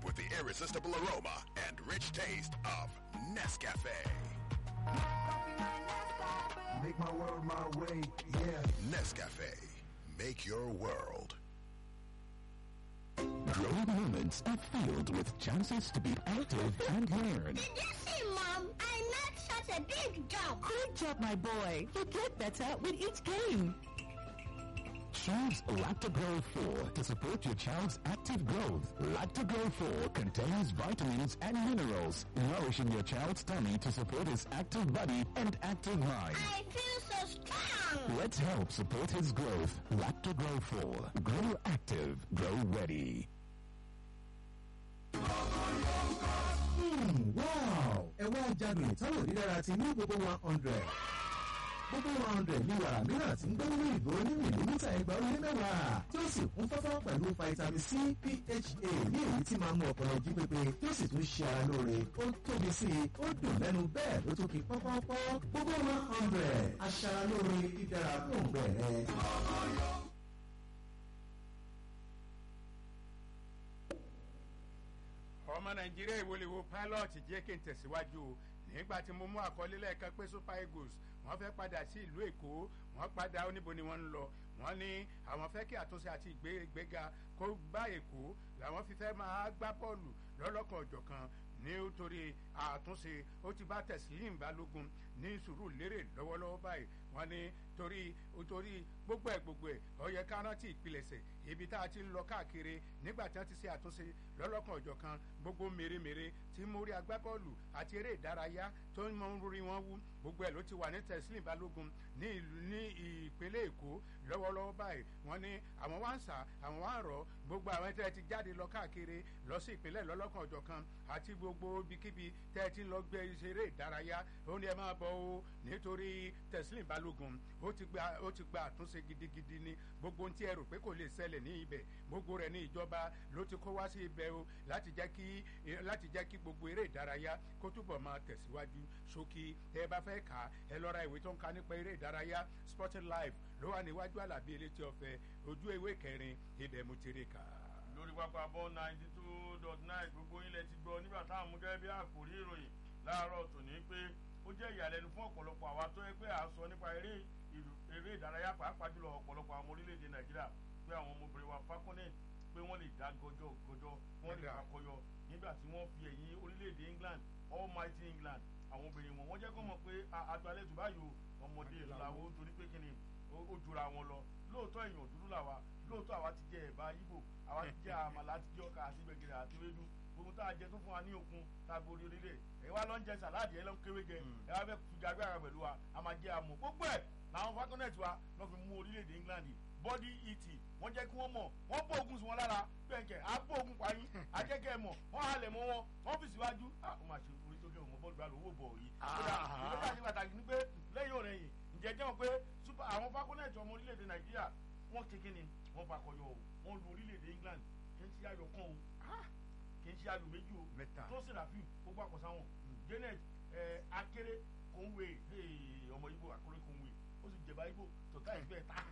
with the irresistible aroma and rich taste of Nescafe. Make my world my way, yeah. Nescafe. Make your world. Growing moments are filled with chances to be active and learn. Did you see, Mom? I made such a big jump. Good job, my boy. You get better with each game. Choose Lactogro 4 to support your child's active growth. Lactogro 4 contains vitamins and minerals, nourishing your child's tummy to support his active body and active mind. I feel so strong. Let's help support his growth. Lactogro 4. Grow active. Grow ready. wow ẹ wá jádùn ìtọ́wò dídára ti ní gbogbo one hundred gbogbo one hundred ní wàrà mìíràn tí ń gbé nínú ìgò ní mìlímítà ẹgbàá ó lé mẹ́wàá tí ó sì kún fọ́fọ́ pẹ̀lú vitamin c pha ní èyí tí máa ń mú ọpọlọ jí pépé tí ó sì tún ṣe ara lóore ó tóbi sí i ó dùn lẹ́nu bẹ́ẹ̀ ló tún kí pọ́pọ́pọ́ gbogbo one hundred aṣara lóore dídára fún òǹgbẹ rẹ. ọmọ nàìjíríà ìwòlèwò pilot jẹ́ kí n tẹ̀síwájú o nígbà tí mo mú àkọlé lẹ́ẹ̀kan pé super eagles wọ́n fẹ́ padà sí ìlú èkó wọ́n padà oníbo ni wọ́n ń lọ wọ́n ní àwọn fẹ́ kí àtúnṣe àti ìgbéga kó bá èkó làwọn fi fẹ́ máa gbá bọ́ọ̀lù lọ́lọ́kan ọ̀jọ̀kan nítorí àtúnṣe ó ti bá tẹ̀sílìm balógun ní sùúrù lérè lọ́wọ́lọ́wọ́ báyìí wọ́n ní torí torí gbogbo ẹ̀ gbogbo ẹ̀ ó yẹ ká rántí ìpilẹ̀sẹ̀ ibi tá a ti ń lọ káàkiri nígbà tí wọ́n ti ṣe àtúnṣe lọ́lọ́kan ọ̀jọ̀kan gbogbo mèremère tí mórí agbábọ́ọ̀lù àti eré ìdárayá tó ń mọ orí wọn wú gbogbo ẹ̀ ló ti wà ní tẹ̀sílìm balógun ní ìlú ní ìpínlẹ̀ èkó lọ́wọ́lọ́wọ́ báyìí wọ́n ní àwọn wá ń sà àwọn wá ń rọ̀ gbogbo àwọn tẹ́ ẹ ti jáde lọ káàkiri lọ sí ìpínlẹ̀ lọ́lọ́kan ọ̀jọ̀kan àti gbogbo ibikíbi tẹ́ ẹ ti lọ gbé eré ìdárayá ó ní ẹ máa bọ̀ o nítorí tẹ̀sílìm balógun ó ti gba ó ti gba àtúnṣe gidigidi ní gbogbo ohun tí ẹ rò pé kò lè ṣẹlẹ̀ ní ibẹ̀ gbogbo rẹ̀ ní ìjọba ló ti kó wá sí ibẹ̀ o láti jẹ́ kí láti jẹ́ kí gbogbo eré ìdárayá kó túbọ̀ máa tẹ̀síwájú ṣókí ẹ bá fẹ́ kà á ẹ lọ ra ìwé tó ń ka nípa eré ìdárayá sporting life ló wà níwájú àlàbí elétí ọ̀fẹ́ ojú ewé kẹrin ibẹ̀ mo ti rí kà á. lórí pápá bọ́ ninety two dot nine gbogbo ilẹ̀ ti gbọ́ nígbà táwọn mú gẹ́gẹ́ bí àkòrí ìròyìn láàárọ̀ tòní pé ó jẹ́ ìyàlẹ́nu fún ọ̀pọ̀lọpọ̀ àwa tó yẹ pé à ń sọ nípa eré eré ìdárayá pàápàá jùlọ ọ̀pọ̀lọpọ̀ àwọn orílẹ̀-èdè nàìjíríà pé àwọn ọmọbìnrin wa falconet pé wọ́n lè dá gọjọ gọjọ wọ́n lè fakọyọ nígbà tí wọ́n fi ẹ̀yìn orílẹ̀-èdè england almighty england àwọn obìnrin wọn wọ́n jẹ́ kó mọ̀ pé àgbálẹ̀ tó báyò ọmọdé làwọn torí pé kíni ó jura wọn lọ lóòótọ́ èèyàn dúdú làwa lóòótọ́ àwa ti jẹ ẹ̀bá yíbò àwa ti jẹ àmàlà àti jẹ ọkà àti gbẹ̀gẹ̀rẹ̀ àti ewédú gbogbo tá a jẹ tó fún wa ní okun tá a borí orílẹ̀ ẹ̀ wá lọ́ ń jẹ sàláàdì ẹ̀ lọ́ ń kéwé jẹ ẹ̀ wá fẹ́ fi gagbára pẹ̀lú wa a máa jẹ àmọ̀ gbogbo ẹ̀ làwọn falconet wa lọ́ fi mú orílẹ̀-èdè england body eating wọ́n jẹ́ kí wọ́n mọ̀ wọ́n bó ogun sí wọn lára bẹ́ẹ̀kẹ́ á bó ogun pa yín ajẹ́kẹ́ mọ̀ wọ́n halẹ̀ mọ́ wọn wọ́n fi síwájú ó máa ṣe orí tó gé òun bọ́ọ̀lù bá lò owó bọ̀ yìí. ìgbésẹ̀ àti pàtàkì ni pé lẹ́yìn òrẹ́ yìí ǹjẹ́ jẹ́ pé àwọn falconet ọmọ orílẹ̀-èdè nàìjíríà wọ́n ṣe kí ni wọ́n fakọyọ o wọ́n lu orílẹ̀-èdè england kì í ṣe ayọ̀ kan o kì í ṣe ayọ̀ méjì o tó sì ràfíù ó gbà kọ sáwọn janet akéré kòńwé ọmọ ibo àkórè kòńwé ó sì jẹba ibo tọ́tà ìgbẹ́ ta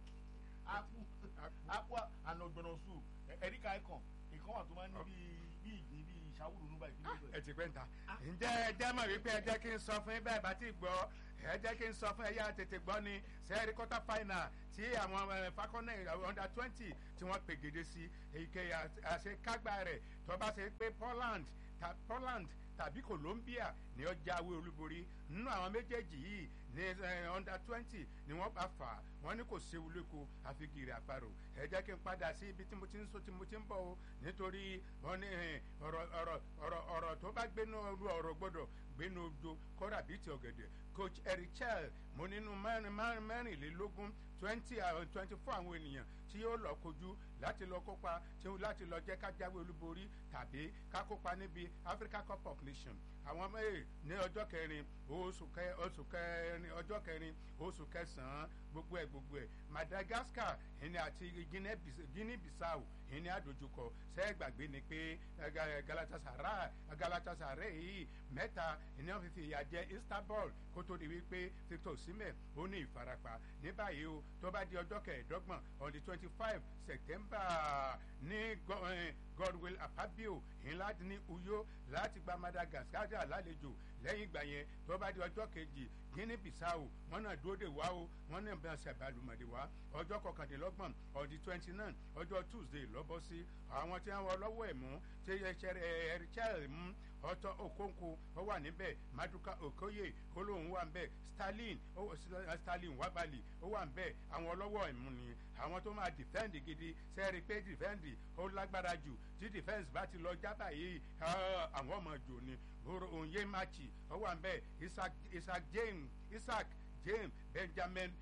apu apu àna ọgbọnọ sùn ẹríkà ẹkàn ìkan wà tó máa ń ní bíi ìgbín bíi ìṣàwùrù nígbà ìpínlẹ̀ ìgbẹ́. ẹ ti pẹ́ ń ta ǹjẹ́ ẹ jẹ́ mọ̀ wípé ẹ jẹ́ kí n sọ fún yín bẹ́ẹ̀ bá ti gbọ́ ẹ jẹ́ kí n sọ fún ẹ̀yà tètè gbọ́ ni sẹ́ẹ̀rì quarter final tí àwọn fakọ́nẹ̀ under twenty tí wọ́n pègede sí èyíkéyà àṣekágbá rẹ̀ tó bá ṣe pé poland poland tàbí colombia ni ó jáwé olúborí nínú àwọn méjèèjì yìí ní under twenty ni wọ́n bá fà á wọ́n ní kò séwu lóko àfigiri àparò ẹ jẹ́ kí n padà sí ibi tí mo ti ń so tí mo ti ń bọ̀ o nítorí wọ́n ní ọ̀rọ̀ ọ̀rọ̀ ọ̀rọ̀ ọ̀rọ̀ tó bá gbénu ọ̀rọ̀ ọ̀rọ̀ gbọ́dọ̀ gbénu ojo kọ́ra bíi ti ọ̀gẹ̀dẹ̀ coach erichel mo nínú mẹ́rìnlélógún twenty twenty four àwọn ènìyàn tí yóò lọ kojú láti lọ kópa láti lọ jẹ́ ká jáwé olúborí tàbí ká kópa níbi africa cup of nations àwọn mẹ́rin ní ọjọ́ kẹrin oṣù kẹ oṣù kẹrin ọjọ́ kẹrin oṣù kẹsàn-án gbogbo ẹ̀ gbogbo ẹ̀ madagascar ìní àti guinea bissau ìní àdójúkọ sẹ́gbàgbé ni pé galatasaray galatasaray yìí mẹ́ta ìní wọn fi fi ìyà jẹ istanbul kó tó di wípé victor osimhen ó ní ìfarapa ní báyìí o tó bá di ọjọ́ kẹẹ̀ẹ́dọ́gbọ̀n on the twenty five september ní godwill apabio ńlá ní uyo láti gba madagascar lálejò lẹ́yìn ìgbà yẹn tó bá di ọjọ́ kejì guinea bissau wọn náà dúró de wá o wọn náà bá ṣàbàlùmọ̀dé wá ọjọ́ kọkàndínlọ́gbọ̀n ọdí twenty nine ọjọ́ tuesday lọ́bọ̀ sí àwọn tí wọ́n lọ́wọ́ ẹ̀ mú tí ẹ̀ẹ́rìchẹ́rì mú ọtọ okonkwo ó wà níbẹ̀ maduka okoye olóhùn wà níbẹ̀ stalin stalin wabali ó wà níbẹ̀ àwọn ọlọ́wọ́ ẹ̀mú ni àwọn tó máa defend gidi sẹ́ẹ̀rì pé defend ó lágbára jù tí defence bá ti lọ jábà yìí àwọn ọmọ jò ni òye machi ó wà níbẹ̀ isaac james isaac james benjamin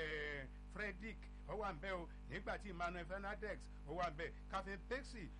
frederick ó wà níbẹ̀ o nígbà tí emmanuel fernandez ó wà níbẹ̀ captain pexi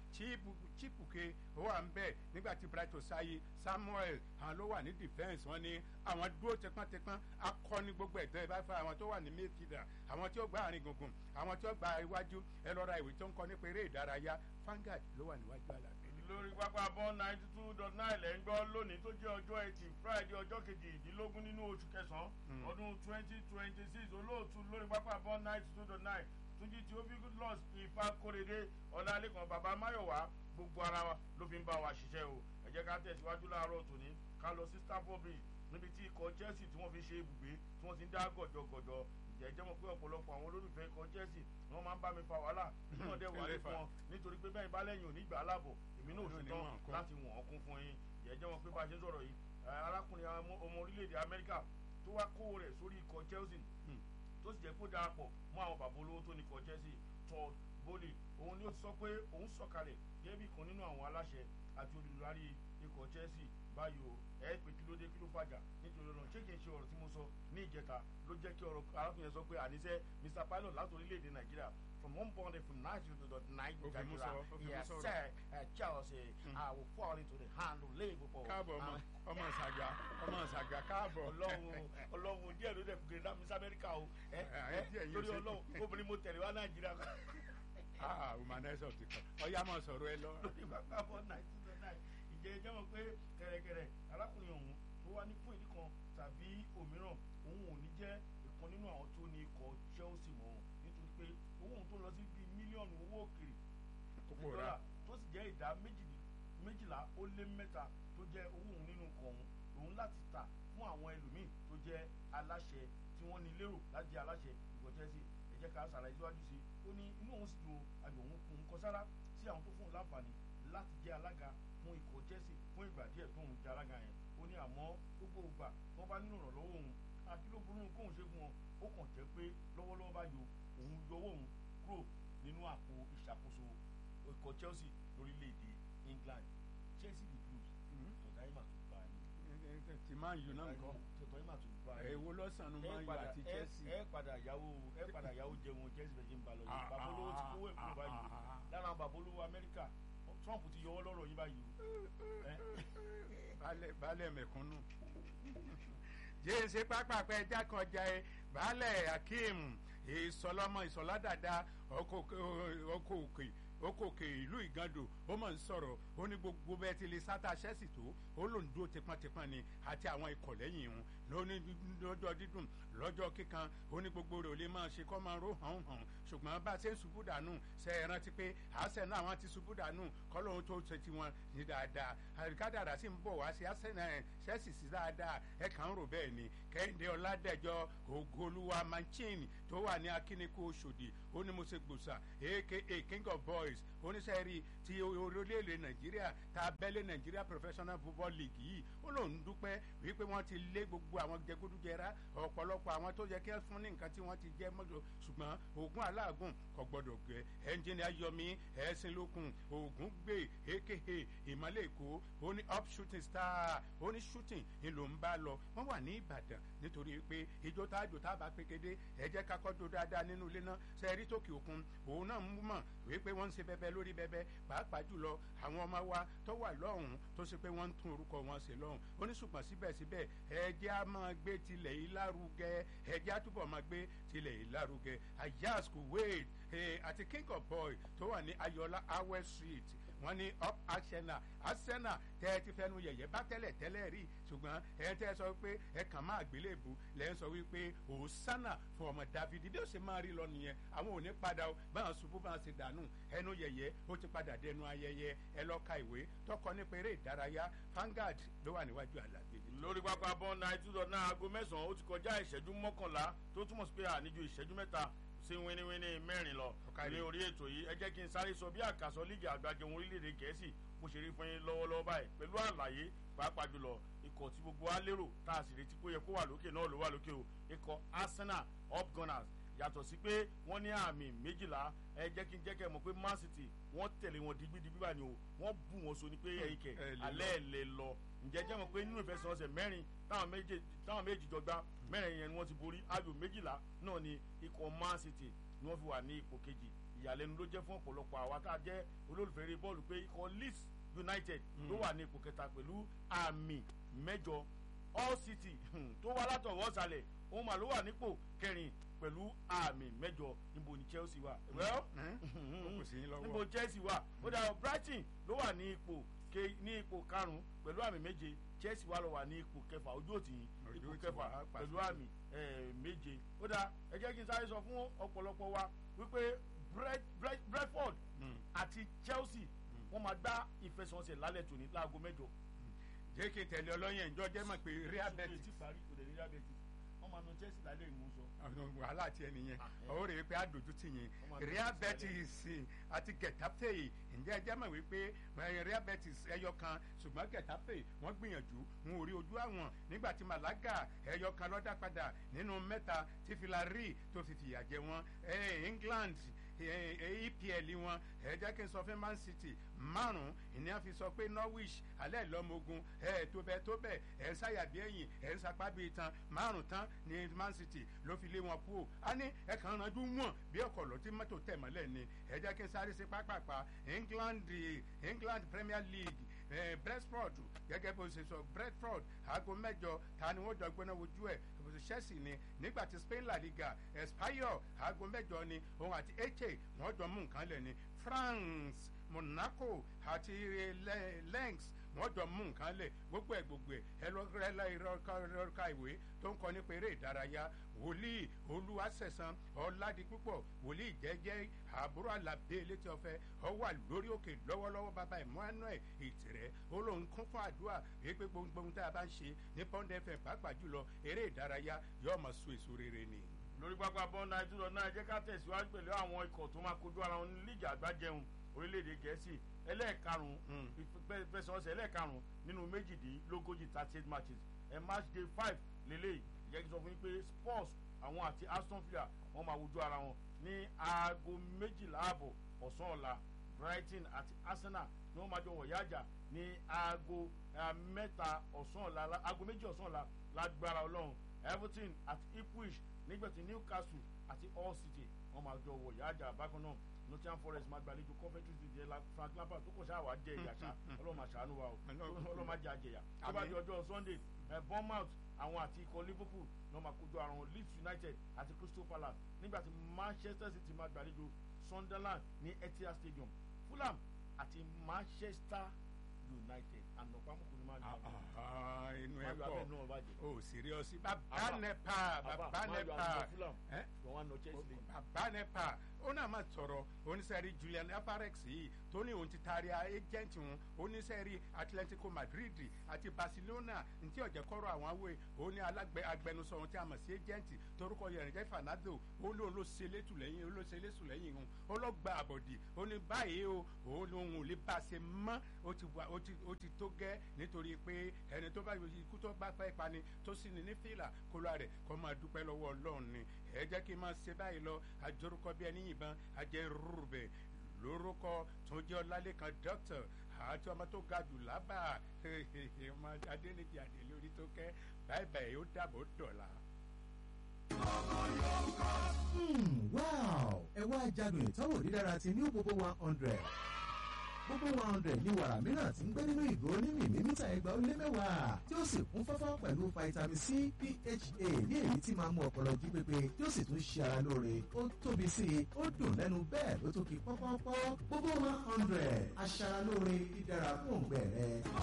chipuke ó wà níbẹ̀ nígbà tí bright osayi samuel àwọn ló wà ní defence wọn ni àwọn dúró tẹpọntẹpọn akọni gbogbo ẹ̀dọ́ ìbá fún àwọn tó wà ní mayfielder àwọn tí ó gba àárín gbùngbùn àwọn tí ó gba iwájú ẹ lọ́ra ìwé tó ń kọ nípa eré ìdárayá fangad ló wà níwájú àlàbẹ̀ lórí pápá bọ́ ninety two dot nine lẹ́ ń gbọ́ lónìí tó jẹ́ ọjọ́ ẹtì friday ọjọ́ kejìdínlógún nínú oṣù kẹsàn-án ọdún twenty twenty six olóòtú lórí pápá bọ́ ninety two dot nine túnjí tí ó fi good loss ifá kórede ọ̀làlẹ́kan bàbá máyọ̀wá gbogbo ara wa ló fi ń bá wa ṣiṣẹ́ o ẹ jẹ́ ká tẹ̀síwájú láàárọ̀ tòní ká lọ sí stafford bridge níbi tí ikọ̀ chelsea tí wọ́n fi ṣe ibùgbé tí wọ́n ti ń dá gọ̀jọ̀gọ̀jọ̀ ìjẹ́ jẹ́ mọ̀ pé ọ̀pọ̀lọpọ̀ àwọn olólùfẹ́ ikọ̀ chelsea ni wọ́n máa ń bá mi fa wàhálà nínú ọdẹ wà ní fún wọn nítorí pé bẹ́ẹ̀ bá lẹ́yìn òní ìgbà aláàbọ̀ èmi náà ò ṣe tán láti wọ̀n ọ́ kún fún yín ìjẹ́ jẹ́ mọ̀ pé bá a ṣe ń sọ̀rọ̀ yìí arákùnrin ọmọ orílẹ̀-èdè amẹ́ríkà tó wá kó rẹ̀ sórí ikọ̀ chelsea tó sì jẹ́ kó darapọ̀ mọ́ àwọn bàbá olówó tó ní ikọ̀ chelsea todd bowley òun ni ó ti sọ pé òun sọ̀kalẹ̀ gẹ́gẹ́ bí kan nínú àwọn aláṣẹ àti olùdarí ikọ̀ chelsea báyò ẹ pé kí ló dé kí ló fàjà nítorí ọ̀nà ṣé kìí ṣe ọ̀rọ̀ tí mo sọ ní ìjẹta ló jẹ́ kí ọ̀rọ̀ arákùnrin yẹn sọ pé àníṣe mr pilot láti orílẹ̀-èdè nàìjíríà from one point from ninety two dot nine nigeria yes sir uh, chelsea mm. i will fall into the hand of liverpool. káàbọ̀ ọmọ ọmọ ṣàgà ọmọ ṣàgà káàbọ̀. ọlọ́run ọlọ́run díẹ̀ ló dẹ̀ gbé dá miss america o ẹ ẹ torí ọlọ́run obìnrin mo tẹ̀lé wá nàìjíríà. ah humanizer ti kọ ọyá máa sọ̀rọ̀ ẹ lọ. lórí bàbá bọ́ ninety two dot nine ìjẹ́ ìjẹ́ mọ̀ pé kẹ̀rẹ̀kẹ̀rẹ̀ arákùnrin ọ̀hún tó wá ní fún ìdí kan tàbí òmíràn òun ò ní jẹ́ ìkan nínú àwọn tó ní ikọ̀ chelsea mọ́ nítorí pé owó òun tó lọ sí bíi mílíọ̀nù owó òkèrè dọ́là tó sì jẹ́ ìdá méjìlá ó lé mẹ́ta tó jẹ́ owó òun nínú ikọ̀ ọ̀hún òun láti tà fún àwọn ẹlòmíì tó jẹ́ aláṣẹ tí wọ́n ní lérò láti jẹ́ aláṣẹ ikọ̀ chelsea ẹ jẹ́ ká ṣàlàyé síwájú sí i ó ní inú òun sì dùn àjò òun kún un kọ sára sí àwọn tó fún un láǹfààní láti jẹ́ alága fún ikọ̀ chelsea fún ìgbà díẹ̀ tó ń jẹ́ alága yẹn ó ní àmọ́ gbogbo ìgbà tó bá nínú ìrànlọ́wọ́ òun àti ló burú kóun ṣe fún wọn ó kàn jẹ́ pé lọ́wọ́lọ́wọ́ bá yọ òun yọwọ́ òun kúrò nínú àpò ìṣàkóso ikọ̀ chelsea lórílẹ̀‐èdè england chelsea the blues tọ̀tà yìí mà tún bá a ní. ti máa ń yun náà nǹkan tọ̀tà yìí mà tún bá a ní. èwo lọ́sàn-án máa ń yọ àti chelsea. ẹ padà yàwó ẹ padà yàwó jẹun chelsea bẹ̀ ṣe ń ba lọ yìí bàbá olówó ti kówó èkó báyìí lára àwọn bàbá olówó amẹ́ríkà trump ti yọwọ́ lọ́rọ̀ yín báyìí o. baálẹ̀ mẹ̀kúnnù jẹ́nsẹ́ pápákọ̀ ẹja kan jẹ́ ẹ baálẹ̀ akeem ìsọlọmọ ìsọládàdà ọkọ̀ òkè ọkọ̀ òkè ìlú ìgàndò ó mọ̀ ń sọ̀rọ̀ ó ní gbogbo bẹ́ẹ̀ ti lè sátá ṣẹ́sì tó ó lòún dúró tipọ́ntipọ́n ni àti àwọn ikọ̀ lẹ́yìn ìhun lóní lọ́jọ́ dídùn lọ́jọ́ kíkan ó ní gbogbo rẹ̀ ò lè máa ṣe kọ́ máa ró hàn hàn ṣùgbọ́n bá a ṣe ń ṣubú dànù ṣe é rántí pé àṣẹ náà àwọn ti ṣubú dànù kọ́ lóun tó ṣe tiwọn ní dáadáa àríkádàrà sì ń bọ̀ wá sí àṣẹ náà ṣẹ́sì sí dáadáa ẹ kàn ń rò bẹ́ẹ̀ ni kẹ́hìndé ọ̀làdẹ́jọ́ ògolúwa manchin tó wà ní akíníkù oṣòdì ó ní mo ṣe gbòòsà aka king of boys oníṣẹ́ rí ti orílẹ̀-èdè nàìjíríà tá a bẹ́lẹ̀ nàìjíríà professional football league yìí ó lòun dúpẹ́ wípé wọ́n ti lé gbogbo àwọn jẹgúdújẹrá ọ̀pọ̀lọpọ̀ àwọn tó yẹ kí wọ́n fún ní nǹkan tí wọ́n ti jẹ́ mọ́tò ṣùgbọ́n oògùn aláàgùn kò gbọ́dọ̀ gbẹ ẹnjìnì ayọ̀mí ẹ̀sìn lókun oògùn gbé aka ìmọ̀lẹ̀ èkó ó ní up shooting star ó ní shooting ni ló ń bá lọ wọ́n wà ní ìbàdàn nítorí pé ìjọ tá àjò tá a bá pékédé ẹ jẹ́ ká kọ́ do dáadáa nínú ilé náà sẹ́ẹ̀rí tókè òkun òun náà mú mọ̀ wípé wọ́n ń ṣe bẹ́bẹ́ lórí bẹ́bẹ́ pàápàá jùlọ àwọn ọmọ wa tó wà lọ́hùn tó ṣe pé wọ́n ń tún orúkọ wọn ṣe lọ́hùn ó ní ṣùgbọ́n síbẹ̀síbẹ̀ ẹ̀jẹ̀ á máa gbé tilẹ̀ yìí lárugẹ ẹ̀jẹ̀ á túbọ̀ máa gbé tilẹ̀ yìí lárugẹ ayas kuwait àti king of boy tó wà ní ayọ̀lá awẹ́ street wọ́n ní up arsenal arsenal tẹ́ ẹ ti fẹnu yẹ̀yẹ́ bá tẹ́lẹ̀ tẹ́lẹ̀ rí ṣùgbọ́n ẹ tẹ́ ẹ sọ pé ẹ kàn máa gbélébù lẹ́ ń sọ wípé òsánà fún ọmọ david bí ó ṣe máa rí lọ nìyẹn àwọn ò ní padà o báwọn ṣubú báwọn ṣe dànù ẹnu yẹ̀yẹ́ ó ti padà dẹnu ayẹyẹ ẹ lọ ka ìwé tọkọ nípa eré ìdárayá Vanguard ló wà níwájú àlàbí lórí pápá bọ́n náà two dot nine aago mẹ́sàn-án ó ti kọjá ìṣẹ́jú mọ́kànlá tó túmọ̀ sí pé àníjú ìṣẹ́jú mẹ́ta sí wíníwíní mẹ́rin lọ Ọ̀kàrí. ní orí ètò yìí ẹ jẹ́ kí n sáré sọ bí àkàsọ líìgì àgbàjọ orílẹ̀-èdè gẹ̀ẹ́sì bó ṣe rí fún yín lọ́wọ́lọ́wọ́ báyìí pẹ̀lú àlàyé pàápàá jùlọ ikọ̀ tí gbogbo wa lérò tá a sì retí pé ó yẹ kó wà lókè náà ló wà lókè o ikọ̀ Arsenal up gunners yàtọ̀ sí pé wọ́n ní àmì méjìlá ẹ jẹ́ kí n jẹ́ kẹ́ ẹ mọ̀ pé Man City wọ́n tẹ̀lé wọn digbidigbi báyìí o wọ́n bù wọn so ni pé ẹ̀yìn kẹ̀ ẹ lè lọ. alẹ́ ẹ̀ lè lọ ǹjẹ́ jẹ́ mọ̀ pé nínú ìfẹsẹ̀wọnsẹ̀ mẹ́rin táwọn méje táwọn méjì jọ gbá mẹ́rin yẹn ni wọ́n ti borí ayò méjìlá náà ni ikọ̀ Man City ni wọ́n fi wà ní ipò kejì ìyàlẹ́nu ló jẹ́ fún ọ̀pọ̀lọpọ̀ àwa tá a jẹ́ olólùfẹ́ eré bọ́ọ̀lù pé ikọ̀ Leeds United ló wà ní ipò kẹta pẹ̀lú àmì mẹ́jọ All City hmm, tó wá látọ̀wọ́ sàlẹ̀ òun mà ló wà nípò kẹrin pẹ̀lú àmì mẹ́jọ níbo ni Chelsea wà. well ó kù sí yín lọ́wọ́. níbo Chelsea wà ó dà Brighton ló wà ní ipò ke ní ipò karùn-ún pẹ̀lú àmì méje Chelsea wà lọ wà ní ipò kẹfà ojú òtí Ojú ipò òtí kẹfà wà, pẹ̀lú pàṣẹ. àmì eh, méje ó dà ẹ jẹ́ kí n sáré sọ fún ọ̀pọ̀lọpọ̀ wa wípé Brent- Brent- Brentford Mm. àti Chelsea wọ́n máa gbá ìfẹsẹ̀wọnsẹ̀ lálẹ́ tòní láago mẹ́jọ jẹ́ kí n tẹ̀lé ọlọ́yẹ̀ ǹjọ́ jẹ́ mọ̀ pé real ṣùgbọ́n betis ti parí kò dé ní Real Betis wọ́n máa na Chelsea lálẹ́ ìmú sọ. àwọn wàhálà tiẹ̀ nìyẹn Ah, ẹ. ó rèé pé àdójú tì yín Ọmọ àdójú real tì betis àti getafe ǹjẹ́ ẹ jẹ́ mọ̀ wípé eh, real betis ẹyọ kan ṣùgbọ́n getafe wọ́n gbìyànjú wọn ò rí ojú àwọn nígbà tí malaga ẹyọ kan lọ́dá padà nínú mẹ́ta tí filari tó fi fìyà jẹ wọn Eh, england eh, eh, epl wọn ẹ jẹ́ kí n sọ fún man city márùn-ún ìní àfi sọ pé norwich alẹ́ lọ́mọogun ẹ tó bẹ́ẹ̀ tó bẹ́ẹ̀ ẹ̀ ń ṣàyàbí ẹ̀yìn ẹ̀ ń sapá bíi tan márùn tán ní man city ló fi lé wọn kú o a ní ẹ kàn ránjú wọn bí ọkọ̀ lọ tí mọ́tò tẹ̀ mọ́lẹ̀ ni ẹ jẹ́ kí n sáré sí pápápá england england premier league eh, brentford gẹ́gẹ́ bó ṣe sọ brentford aago mẹ́jọ ta ni wọ́n jọ gbóná wojú ẹ̀ chelsea ni nígbà tí spain la liga espanyol aago mẹ́jọ ni òun àti eche wọ́n jọ mú nǹkan lẹ̀ ni france monaco àti Le- lens wọ́n jọ mú nǹkan lẹ̀ gbogbo ẹ̀ gbogbo ẹ̀ ẹ lọ rẹ lọ́ka ìwé tó ń kọ nípa eré ìdárayá wòlíì olúwaṣẹ̀san ọ̀làdìpúpọ̀ wòlíì jẹ́jẹ́ àbúrò alábẹ́ létí ọ̀fẹ́ ọ wà lórí òkè lọ́wọ́lọ́wọ́ bàbá emmanuel ìtìrẹ́ ó lóun kún fún àdúrà wípé gbogbo ohun tá a bá ń ṣe ní pond fm pàápàá jùlọ eré ìdárayá yóò máa so èso rere ni. lórí pápá bọ́ọ̀nù àìtúrọ̀ náà jẹ́ ká tẹ̀síwájú pẹ̀lú àwọn ikọ̀ tó máa kojú ara wọn ní líìgì àgbájẹun orílẹ̀-èdè gẹ̀ẹ́sì ẹlẹ́ẹ̀karùn-ún ìfẹsẹ̀wọnsẹ̀ ẹlẹ́ẹ̀karùn-ún nínú méjìdínlógójì thirty eight matches ẹ̀ match day five lélẹ́yìí jẹ́ kí n sọ fún yín pé Spurs àwọn àti Aston Villa wọ́n máa wojú ara wọn ní aago méjìlá àbọ̀ ọ̀sán ọ̀la Brighton àti Arsenal ni wọ́n máa jọ wọ̀yá àjà ní aago eh, mẹ́ta ọ̀sán ọ̀la la- aago méjì ọ̀sán ọ̀la lágbára Ọlọ́run Everton àti Ipswich nígbàtí Newcastle àti Hull City wọ́n máa jọ wọ̀yá àjà bákan náà Nottingham Forest máa gbàlejò Coventry City jẹ́ la- Frank Lampard tó kọ̀ ṣáà wá jẹ ìyà ṣá Ọlọ́run máa ṣàánú wa o Ọlọ́run máa jẹ àjẹyà tó bá di ọjọ́ Sunday eh, Bournemouth àwọn àti ikọ̀ Liverpool náà máa kojú ara wọn Leeds United àti Crystal Palace nígbàtí Manchester City máa gbàlejò Sunderland ní Etihad Stadium Fulham àti Manchester United ànàpámọ́kù ni máa ń lò Ah, inú ẹ máa yọ abẹ́ náà pọ̀ bàjẹ́. o síríọ́sì bàbá Àbá. nepa bàbá máa yọ nepa àwọn Fulham ẹ́ ṣùgbọ́n wọn á nọ Chelsea lẹ́yìn. bàbá nepa ó náà máa sọ̀rọ̀ oníṣẹ́rí Julian Alvarez yìí tó ní òun ti taari agent wọn oníṣẹ́rí Atletico Madrid àti Barcelona ntí ọ̀jẹ̀ kọ́rọ̀ àwọn awé ó ní alágbẹ agbẹnusọ ohun tí a mọ̀ sí agent torúkọ yẹn jẹ́ Fernando ó lóun ló ṣe létù lẹ́yìn ó ló ṣe létù lẹ́yìn òun ó lọ gba àbọ̀dì ó ní báyìí o òun lòun ò lè bá a ṣe mọ́ ó ti wà ó ti ó ti tó gẹ́ nítorí pé ẹni tó bá ikú tó bá fẹ́ pani tó sì ní ní fìlà kó lọ rẹ̀ kó máa dúpẹ́ lọ́wọ́ Ọlọ́run ni ẹ jẹ́ kí n máa ṣe báyìí lọ àjọrúkọ bí ẹni yìnbọn ajẹ́ rúrùbẹ̀ lórúkọ tó jẹ́ ọlálẹ́kan dókítà àti ọmọ tó ga jù lábà ọmọ adéníjì àdèlé orí tó kẹ́ báyìí báyìí ó dàbọ̀ dọ̀la. Hmm, wow ẹ wá jádùn ìtọ́wò dídára ti new bobo one hundred gbogbo one hundred ní wàrà mìíràn tí ń gbé nínú ìgò ní mìlímítà ẹgbàá ó lé mẹ́wàá tí ó sì kún fọ́fọ́ pẹ̀lú vitamin c pha ní èyí tí máa mú ọpọlọ jí pépé tí ó sì tún ṣe ara lóore ó tóbi sí i ó dùn lẹ́nu bẹ́ẹ̀ ló tó kí pọ́pọ́pọ́ gbogbo one hundred aṣara lóore dídára fún òǹgbẹ rẹ.